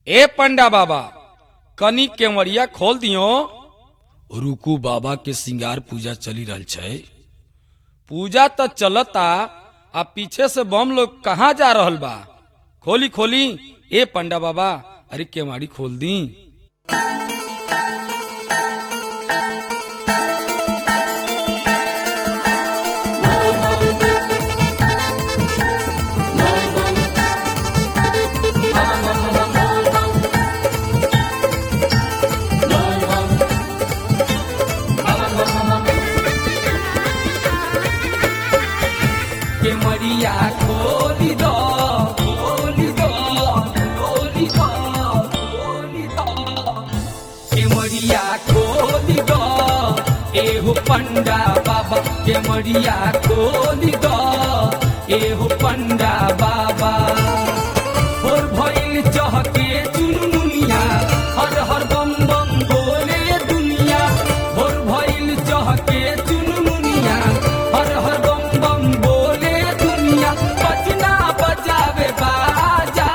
ए पंडा बाबा कनी केवड़िया खोल दियो रुकू बाबा के सिंगार पूजा चली रहल छै पूजा तो चलता आ पीछे से बम लोग कहाँ जा रहल बा खोली खोली ए पंडा बाबा अरे केवाड़ी खोल दी केवड़िया खोली दो खोली दो खोली दो खोली दो केवड़िया खोली दो एहो पंडा बाबा केवड़िया खोली दो एहो पंडा बाबा और भइल चहके चुनमुनिया हर हर बम बम बोले दुनिया और भइल चहके चुनमुनिया हर हर बम बम बोले दुनिया बजना बजावे बाजा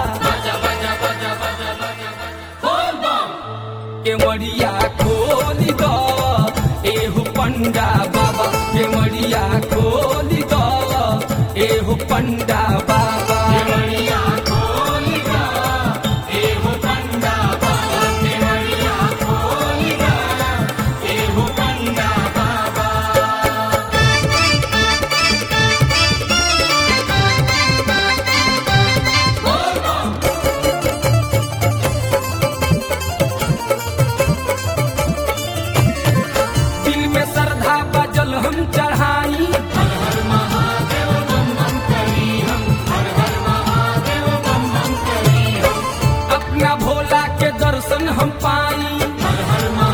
केवड़िया खोली दो एहु पंडा बाबा केवड़िया खोली दो एहु पंडा बाबा दिल में श्रद्धा बजल हम चढ़ाई अपना भोला के दर्शन हम पाई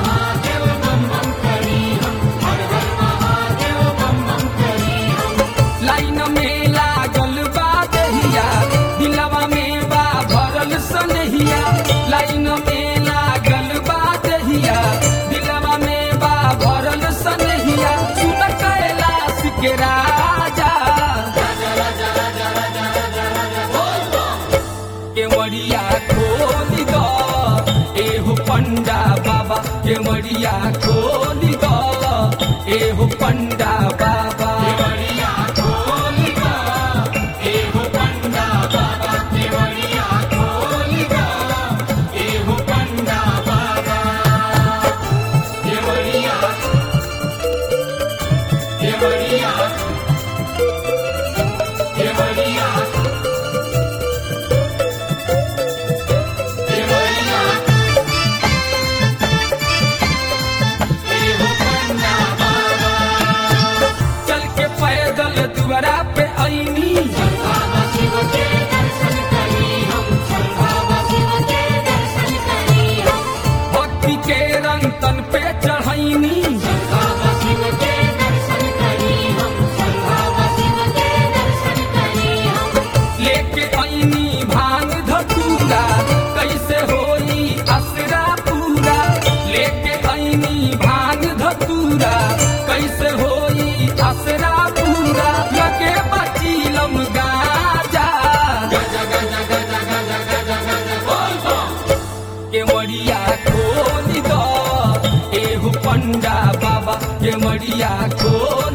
लाइन में लागल बा दहिया दिलवा में बा भरल सनहिया लाइन में लागल बा दहिया दिलवा में बा भरल सनहिया सुन कैलाश के राजा केवड़िया खोली दो एहु पंडा बाबा केवड़िया खोली दो एहु पंडा बाबा चल के पैदल दुआरा पे आईनी भक्ति के रंग तन पे चढ़ैनी लेके आईनी भांग धतूरा कैसे होई असरा पूरा लेके आईनी भांग धतूरा कैसे होई असरा पूरा लगे बचीलम गाजा केवड़िया खोली दो एहु पंडा बाबा केवड़िया खोली